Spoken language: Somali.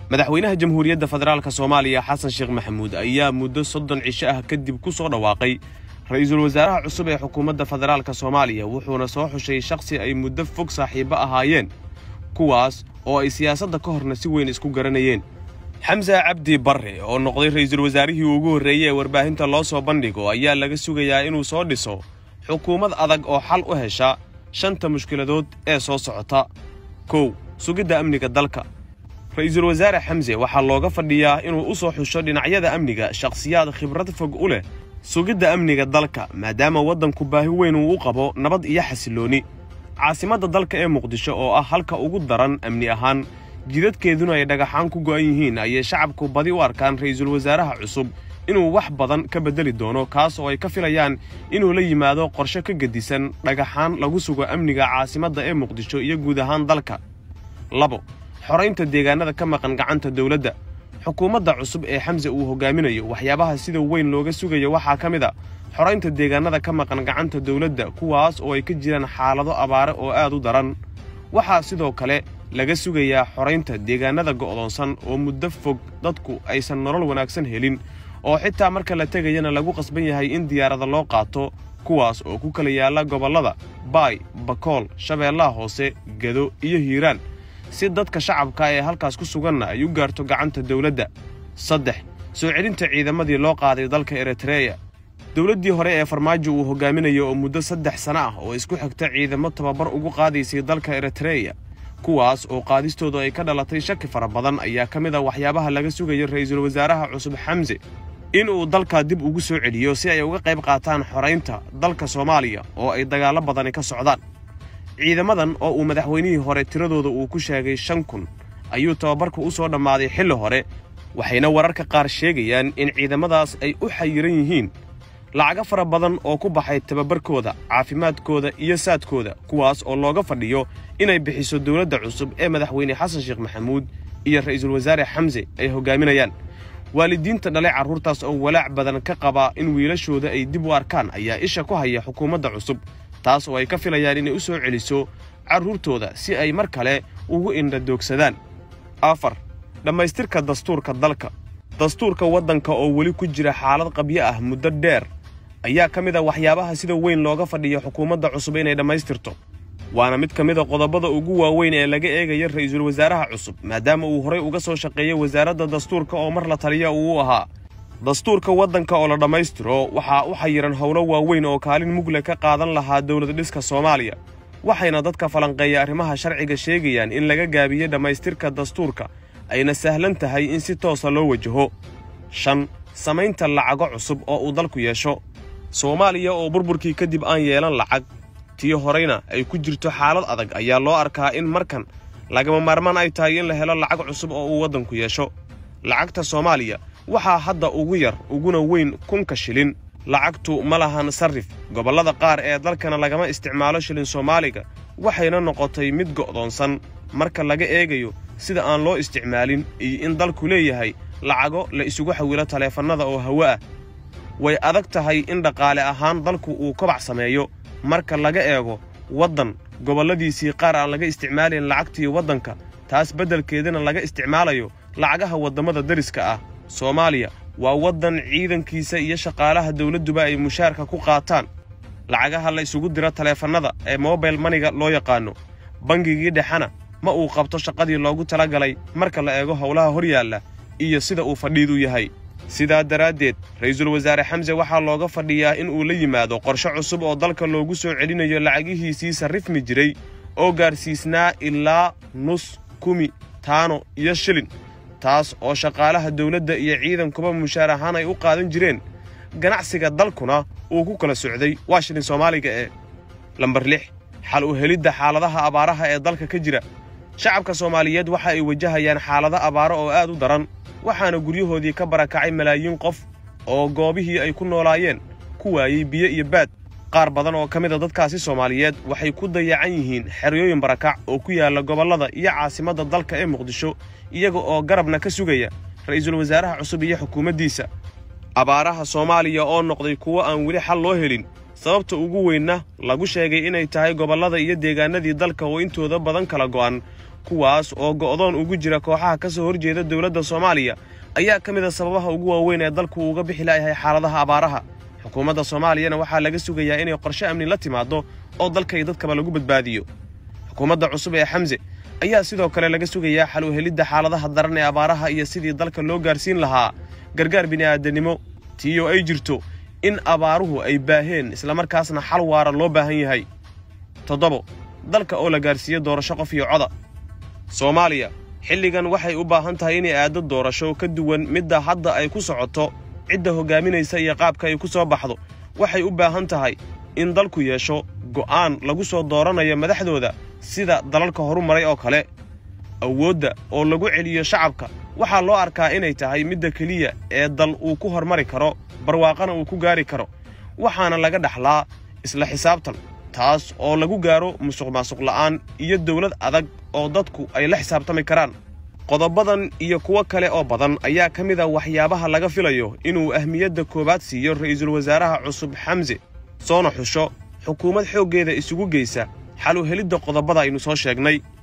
madaxweynaha jamhuuriyadda federaalk soomaaliya xasan sheekh maxamuud ayaa muddo soddon cisho ah kadib ku soo dhawaaqay ra-iisul wasaaraha cusub ee xukuumadda federaalk soomaaliya wuxuuna soo xushay shakhsi ay muddo fog saaxiibo ahaayeen kuwaas oo ay siyaasadda ka horna si weyn isku garanayeen xamse cabdi barre oo noqday ra'iisul wasaarihii ugu horreeyey ee warbaahinta loo soo bandhigo ayaa laga sugayaa inuu soo dhiso xukuumad adag oo xal u hesha shanta mushkiladood ee soo socota kow sugidda amniga dalka ra'iisul wasaare xamse waxaa looga fadhiyaa inuu u soo xusho dhinacyada amniga shakhsiyaad khibrad fog u leh sugidda amniga dalka maadaama waddanku baahi weyn uu u qabo nabad iyo xasillooni caasimadda dalka ee muqdisho oo ah halka ugu daran amni ahaan jidadkeeduna ay dhagaxaan ku go'an yihiin ayay shacabku badi u arkaan ra'iisul wasaaraha cusub inuu wax badan ka beddeli doono kaas oo ay ka filayaan inuu la yimaado qorshe ka gedisan dhagaxaan lagu sugo amniga caasimadda ee muqdisho iyo guud ahaan dalka labo xoraynta deegaanada ka maqan gacanta dowladda xukuumadda cusub ee xamse uu hogaaminayo waxyaabaha sida weyn looga sugayo waxaa ka mid a xoraynta deegaanada ka maqan gacanta dowladda kuwaas oo ay ka jiraan xaalado abaare oo aad u daran waxaa sidoo kale laga sugayaa xoraynta deegaanada go'doonsan oo muddo fog dadku aysan nolol wanaagsan helin oo xitaa marka la tegayana lagu qasban yahay in diyaarada loo qaato kuwaas oo ku kala yaalla gobollada baay bakool shabeellaha hoose gado iyo hiiraan si dadka shacabka ee halkaas ku suganna ay u gaarto gacanta dowladda saddex soo celinta ciidamadii loo qaaday dalka eritreya dowladdii hore ee farmaajo uu hogaaminayo oo muddo saddex sana ah oo isku xigta ciidamo tababar ugu qaadaysay dalka eritreya kuwaas oo qaadistoodu ay ka dhalatay shaki fara badan ayaa ka mid a waxyaabaha laga sugayo ra'iisul wasaaraha cusub xamse inuu dalka dib ugu soo celiyo si ay uga qayb qaataan xoraynta dalka soomaaliya oo ay dagaallo badani ka socdaan ciidamadan oo uu madaxweynihii hore tiradooda uu ku sheegay shan kun ayuu tababarka u soo dhammaaday xilli hore waxayna wararka qaar sheegayaan in ciidamadaas ay u xayiran yihiin lacago fara badan oo ku baxay tababarkooda caafimaadkooda iyo saadkooda kuwaas oo looga fadhiyo inay bixiso dowladda cusub ee madaxweyne xasan sheekh maxamuud iyo ra'iisul wasaare xamse ay hoggaaminayaan waalidiinta dhalay carruurtaas oo walaac badan ka qaba in wiilashooda ay dib u arkaan ayaa isha ku haya xukuumadda cusub taas oo ay ka filayaan inay u soo celiso carruurtooda si ay mar kale ugu indhadoogsadaan afar dhammaystirka dastuurka dalka dastuurka waddanka oo weli ku jira xaalad qabyo ah muddo dheer ayaa ka mid a waxyaabaha sida weyn looga fadhiyo xukuumadda cusub inay dhammaystirto waana mid ka mid a qodobada ugu waaweyn ee laga eegaya ra'iisul wasaaraha cusub maadaama uu horay uga soo shaqeeyey wasaaradda dastuurka oo mar la taliya uu u ahaa dastuurka waddanka oo la dhammaystiro waxaa u xayiran howlo waaweyn oo kaalin mugle ka qaadan lahaa dowlad dhiska soomaaliya waxayna dadka falanqeeya arrimaha sharciga sheegayaan in laga gaabiye dhammaystirka dastuurka ayna sahlan tahay in si toosa loo wajaho shan samaynta lacago cusub oo uu dalku yeesho soomaaliya oo burburkii kadib aan yeelan lacag tii horeyna ay ku jirto xaalad adag ayaa loo arkaa in markan lagama maarmaan ay tahay in la helo lacag cusub oo uu waddanku yeesho lacagta soomaaliya waxaa hadda ugu yar uguna weyn kunka shilin lacagtu ma lahan sarrif gobollada qaar ee dalkana lagama isticmaalo shilin soomaaliga waxayna noqotay mid go'doonsan marka laga eegayo sida aan loo isticmaalin iyo in dalku leeyahay lacago la isugu xawilo taleefannada oo hawo ah way adag tahay in dhaqaale ahaan dalku uu kobac sameeyo marka laga eego waddan gobolladiisii qaar aan laga isticmaalayn lacagtii waddanka taas beddelkeedana laga isticmaalayo lacagaha waddammada deriska ah soomaaliya waa waddan ciidankiisa iyo shaqaalaha dawladduba ay mushaarka ku qaataan lacagaha la isugu diro taleefannada ee mobile maniga loo yaqaanno bangigii dhexena ma uu qabto shaqadii loogu talagalay marka la eego howlaha hor yaalla iyo sida uu fadhiidu yahay sidaa daraaddeed ra'iisul wasaare xamse waxaa looga fadhiyaa in uu la yimaado qorshe cusub oo dalka loogu soo celinayo lacagihiisii sarrifmi jiray oo gaarsiisnaa ilaa nus kumi taano iyo shilin taas oo shaqaalaha dawladda iyo ciidankuba mushaar ahaan ay u qaadan jireen ganacsiga dalkuna uu ku kala socday waa shilin soomaaliga ee lambar lix xal u helidda xaaladaha abaaraha ee dalka ka jira shacabka soomaaliyeed waxa ay wajahayaan xaalado abaaro oo aad u daran waxaana guryahoodii ka barakacay malaayiin qof oo goobihii ay ku noolaayeen ku waayey biyo iyo baad qaar badan oo ka mid a dadkaasi soomaaliyeed waxay ku dayacan yihiin xeryooyin barakac oo ku yaalla gobollada iyo caasimadda dalka ee muqdisho iyaga oo garabna ka sugaya ra'iisul wasaaraha cusub iyo xukuumaddiisa abaaraha soomaaliya oo noqday kuwo aan weli xal loo helin sababta ugu weynna lagu sheegay inay tahay gobollada iyo deegaanadii dalka oo intooda badan kala go'an kuwaas oo go'doon ugu jira kooxaha ka soo horjeeda dowladda soomaaliya ayaa ka mid a sababaha ugu waaweyn ee dalku uga bixi la'yahay xaaladaha abaaraha xukuumadda soomaaliyana waxaa laga sugayaa inay qorshe amni la timaaddo oo dalka iyo dadkaba lagu badbaadiyo xukuumadda cusub ee xamse ayaa sidoo kale laga sugayaa xal u helidda xaaladaha daran ee abaaraha iyo sidii dalka loo gaarsiin lahaa gargaar bini'aadanimo tiiyoo ay jirto in abaaruhu ay baaheen islamarkaasna xal waara loo baahan yahay toddobo dalka oo la gaarsiiyo doorasho qof iyo coda soomaaliya xilligan waxay u baahan tahay inay aaddo doorasho ka duwan midda hadda ay ku socoto cidda hoggaaminaysa iyo qaabka ay ku soo baxdo waxay u baahan tahay in dalku yeesho go'aan lagu soo dooranayo madaxdooda sida dalalka horu maray oo kale awoodda oo lagu celiyo shacabka waxaa loo arkaa inay tahay midda keliya ee dal uu ku hormari karo barwaaqana uu ku gaari karo waxaana laga dhaxlaa isla xisaabtan taas oo lagu gaaro musuq maasuq la'aan iyo dawlad adag oo dadku ay la xisaabtami karaan qodobadan iyo kuwo kale oo badan ayaa ka mid a waxyaabaha laga filayo inuu ahmiyadda koowaad siiyo ra'iisul wasaaraha cusub xamse soona xusho xukuumad xooggeeda isugu geysa xal u helidda qodobada aynu soo sheegnay